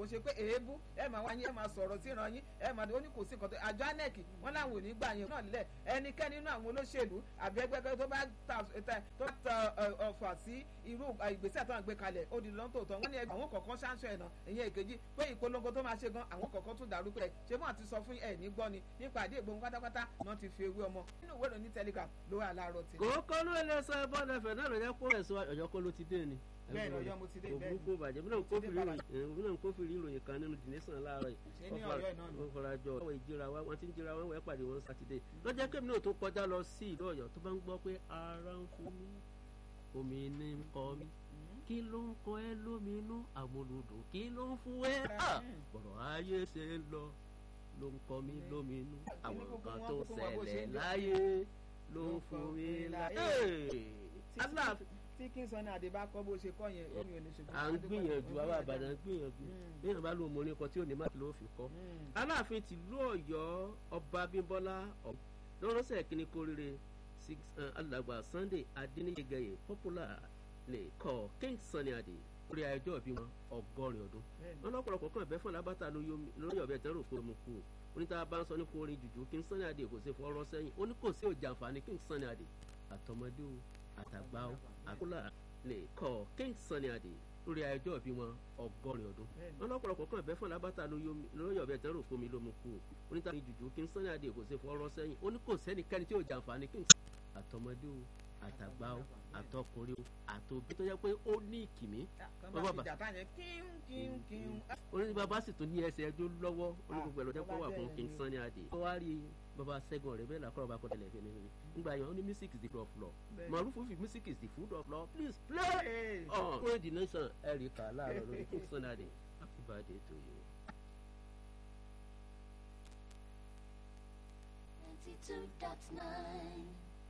kò ṣe pé èébú ẹ máa wáyé ẹ máa sọ̀rọ̀ sí ìran yín ẹ máa ó ní kò sí nǹkan tó àjọ anec wọn làwọn ò ní gbà yẹn náà nílẹ̀ ẹnikẹ́ni nínú àwọn olóṣèlú àbí ẹgbẹ́ tó bá tó ta ọ̀fà sí irú ìgbésẹ̀ tó ń gbé kalẹ̀ ó di lọ́n tòótọ́ wọ́n ní àwọn kọ̀ọ̀kan ṣáńṣọ ẹ̀nà ìyẹn èkejì pé ìpolongo tó máa ṣe gan àwọn kọ̀ọ̀kan tún dàrú pé ṣé wọ́n ti sọ fún ẹ̀ ní gbọ́ ni nípa àdé ìgbóhùn pátápátá náà ti fi ewé ọmọ nínú ìwé ìròyìn telegram ló wà láàárọ̀ tí. kòókó ló lè sọ ẹbọ lẹfẹ náà ló jẹ kó ẹsọ ọjọ́ kó ló ti dé ni. bẹ́ẹ̀ ni Ọ̀yọ́ mo ti dé bẹ́ẹ̀ ni òbúkú bàjẹ́ bí náà ń kófìrí ìròyìn kan nínú dìnísàn láàárọ̀ yìí. ṣé ní Ọ̀yọ́ náà ni. wọ́n fọra jọ àwọn ìjìra wa wọ́n ti ń jìra wọn wọ́n pàdé wọn sátidé lọ́jọ́ kémi náà tó kọjá lọ sí ìlú Ọ̀yọ́ tó bá ń gbọ́ pé ara ń fún mi omi ní ń kọ mi kí ló ń kọ ẹ lóminú àmúlùdùn kí ló ń fún ẹ bọ̀rọ̀ ayé ṣe ń lọ ló ń kọ mi lóminú àwọn nǹkan tó ṣẹlẹ̀ láyé ló ń fún mi láyé. aláàfin tí kí n sọ ní àdébá kọ́ bó ṣe kọ́ yẹn omi ò ní ṣojú. à ń gbìyànjú àwọn àbàdàn ń gbìyànjú bí yàrá bá lóun mọ orin kan tí ò ní má ló fi kọ́. aláàfin tìlú Ọ̀yọ́ ọba Abímbọ́lá lọ́rọ́sẹ̀ kínní kórìíre alàgbà Sunday Adéníyẹgẹyẹ popular lè kọ́ King Sunny Adé orí ẹjọ́ ìbí wọn ọgọ́rin ọdún wọn lọ́pọ̀lọpọ̀ kan ìbẹ́fọ̀n lábàtà lórí ọ̀bẹ tẹ́rù kó mu kú oníta bá ń sọ ní kó orin jùjú King Sunny Adé kò sí fọ́rọ́ sẹ́yìn ó ní kò sí òjà àǹfààní King Sunny Adé àtọmọdé o àtàgbà o àkúlà lè kọ́ King Sunny Adé lórí ẹjọ́ ìbí wọn ọgọ́rin ọdún wọn lọ́pọ̀lọpọ̀ kan ìbẹ́fọ̀n lábàtà lórí ọ̀bẹ tẹ́rù kó mi ló mu kú oníta ní jùjú King Sunny Adé kò sí fọ́rọ́ sẹ́yìn ó ní kò sẹ́nikẹ́ni tí òjà àǹfààní King àtọmọdé o àtàgbà o àtọkùnrin o àtòbí tó yẹ pé ó ní ìkìmí. oní bàbá sì tún ní ẹsẹ̀ ẹjọ́ lọ́wọ́ onígbogbo ẹ̀rọ jẹ́pọ̀ wà fún King Sunny Adé. ó wá rí bàbá sẹ́gun ọ̀rẹ́ bẹ́ẹ̀ làkọ́rọ̀ bá kọ́tẹ̀lẹ̀ fẹ́ nínú nígbà yẹn ó ní music is the food of law marufu fi music is the food of law please play on pray the nation erika láàárọ̀ lórí King Sunny Adé happy birthday to you. Ninety-two dot nine.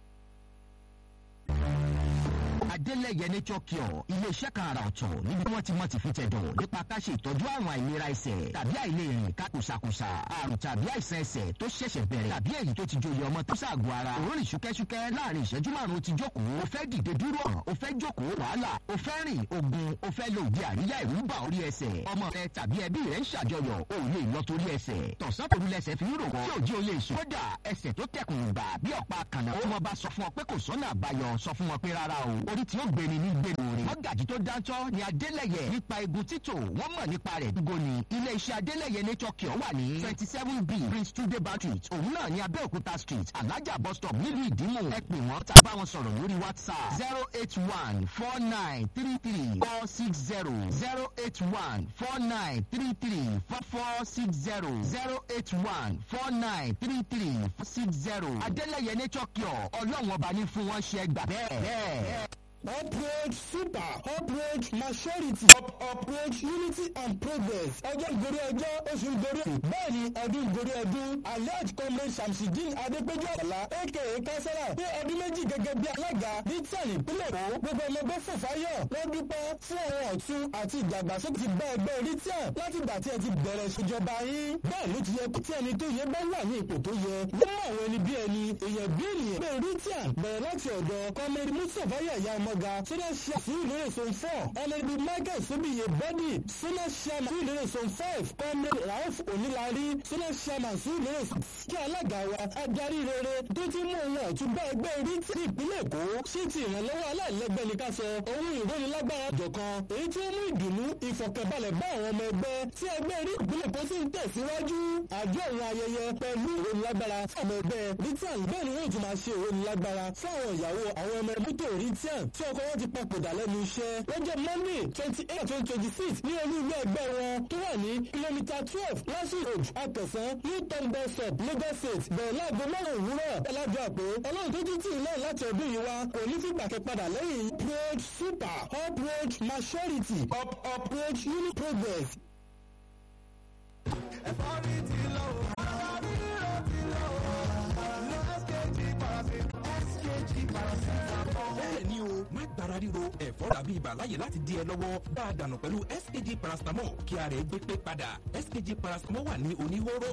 Adélẹ́yẹ nature cure iléeṣẹ́ kan àrà ọ̀tọ̀ níbi tí wọ́n ti mọ̀ ti fi tẹ̀dọ̀ nípa ká ṣe ìtọ́jú àrùn àìlera ẹsẹ̀ tàbí àìlèrìn kákòsàkòsà àrùn tàbí àìsàn ẹsẹ̀ tó ṣẹ̀ṣẹ̀ bẹ̀rẹ̀ tàbí èyí tó ti joyè ọmọ tó ṣàgọ́ ara òórùn ṣúkẹ́ṣúkẹ́ láàrin ìṣẹ́jú márùn-ún ti jókòó o fẹ́ dìde dúró hàn o fẹ́ jókòó wàhálà o fẹ́ rìn ogun o fẹ́ lo òde àríyá ìrú bà orí ẹsẹ̀ ọmọ rẹ tàbí ẹbí rẹ ń ṣàjọyọ̀ o lè lọ torí ẹsẹ̀ tọ̀sán tòru lẹsẹ̀ fi ń rò wọ́n tí òjì o lè sùn kódà ẹsẹ̀ tó tẹkùn gbà bí ọ̀pá kànáà ó mọ bá sọ fún ọ pé kò sọ́nà àbáyọ sọ fún wọn pé rárá o orí tí ó gbéni ní gbénu rẹ̀. mọ́gàjì tó dáńtọ́ ni adélẹ̀yẹ nípa egun títò wọ́n mọ̀ nípa rẹ̀ dúgò ni. ilé iṣẹ́ adélẹ̀yẹ nature cure wà ní twenty seven b prince tude street òun náà ní abẹ́òkúta street alájà bus stop nílùú ìdímù ẹ pè wọ́n tàbí bá wọn sọ̀rọ̀ lórí whatsapp zero eight one four nine three three four six zero zero eight one four nine three three four four six zero zero eight one four nine three three four six zero adélẹ̀yẹ nature cure ọlọ́run ọba ní fún wọn ṣe gbà bẹ́ẹ̀ bẹ́ẹ̀. upgrade super upgrade maturity up upgrade unity and progress ọjọ́ ìgorí ọjọ́ oṣù ìgorí bẹ́ẹ̀ ni ọdún ìgorí ọdún alhaji comrade shamsidin adépéjú ọ̀la aka kásálà pé ọdún méjì gẹ́gẹ́ bí alága ní tíàlì ìpínlẹ̀ èkó gbogbo ọmọgbẹ́ fòfáyọ̀ wọ́n dúpẹ́ fún ọ̀rọ̀ ọ̀tún àti ìdàgbàsókè ti bá ẹgbẹ́ ritian láti ìgbà tí ẹ ti bẹ̀rẹ̀ ìṣèjọba yín bẹ́ẹ̀ ló ti yẹ kí ẹni tó yẹ bá wà ní ipò tó yẹ wọ́n mọ̀ àwọn ẹni bí ẹni èèyàn bí ènìyàn pé ritian bẹ̀rẹ̀ láti ọ̀dọ̀ comrade mustapha yàyà ọmọga sọ́dọ̀ ṣe fún ìlérè zone four ẹlẹ́bi michael sóbìyẹ bọ́dì sọ́dọ̀ ṣàmà fún ìlérè zone five comrade rauf onílarí sọ́dọ̀ ṣàmà fún ìlérè kí alága wa adarí rere tó ti mú ohun ọ̀tún bá ẹgbẹ́ rí tí ìpínlẹ̀ èkó sí ti ìrànlọ́wọ́ aláìlẹ́gbẹ́ ní ká sọ ohun ìrónilágbára jọ̀kan èyí tí ó mú ìdùnnú ìfọ̀kànbalẹ̀ bá àwọn ọmọ ẹgbẹ́ tí ẹgbẹ́ rí ìpínlẹ̀ èkó sì ń tẹ̀síwájú àjọ àwọn ayẹyẹ pẹ̀lú ìrónilágbára fún ọmọ ẹgbẹ́ ritian bẹ́ẹ̀ ni wọ́n tún máa ṣe ìrónilágbára fún àwọn ìyàwó àwọn ọmọ ẹgbẹ́ tó ritian tí ọkọ wọn ti papòdà lẹ́nu iṣẹ́ lọ́jọ́ monday twenty eight twenty twenty six ní olú ilé ẹgbẹ́ wọn tó wà ní kìlómítà twelve lásì road àtẹ̀sán ní tọ́ǹbẹ̀ sub lagos state bẹ̀rẹ̀ láago márùn-ún òwúrọ̀ ẹlẹ́dùn àpò ọlọ́run tó tún tì í lẹ́yìn láti ọdún yìí wá kò ní fìgbà kẹ́ padà lẹ́yìn upgrade super upgrade maturity up upgrade unit progress. ẹ̀fọ́ rí ti lọ o ara ríro ti lọ o lo skg paracetamol skg paracetamol. bẹ́ẹ̀ ni o má gbára ríro ẹ̀fọ́ tàbí ibà láyè láti di ẹ lọ́wọ́ bá a dànù pẹ̀lú skg paracetamol kí ara ẹ gbé pé padà skg paracetamol wà ní oníhóró